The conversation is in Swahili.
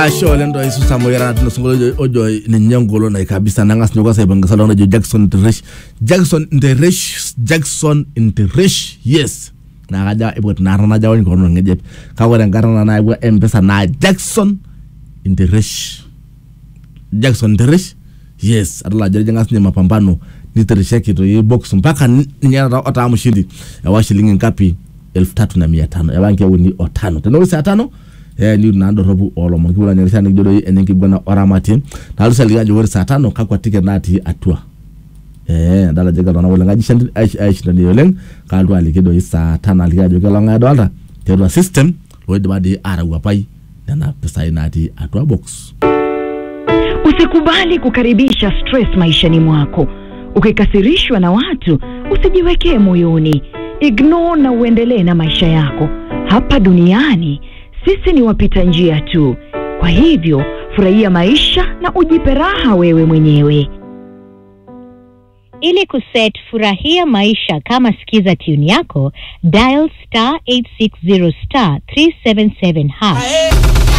asho le nto isusa moyerana tino sungolo ojo ninye ngolonai kabisa nangas nyoko saipangisa lona jo jackson nteresh jackson nteresh jackson nteresh yes nakaja ibwet narana jawani kono ngejep kawore ngarana na ibwa mpesa na jackson nteresh jackson nteresh yes atala jere jangas nye mapambano niteresheki to ye box mpaka ninyana ota mshindi wa shilingi ngapi elfu tatu na mia tano yabanke uni otano tena wisi atano eh ni na dorobu olomon kibula nyerishani kijodo enye kibwana oramati nalu saliga jo wori saa tano kakwa ticket nati atua eh dala jega dona wala ngaji shandi aish aish ndani yoleng kaldu alikido saa tano aliga jo kala ngado alta terwa system loidi badi ara wapai na pesa inati atua box Usikubali kukaribisha stress maishani mwako. Ukikasirishwa na watu, usijiwekee moyoni. Ignore na uendelee na maisha yako. Hapa duniani sisi ni wapita njia tu. Kwa hivyo, furahia maisha na ujipe raha wewe mwenyewe. Ili kuset furahia maisha kama skiza tune yako, dial star 860 star 377 hash.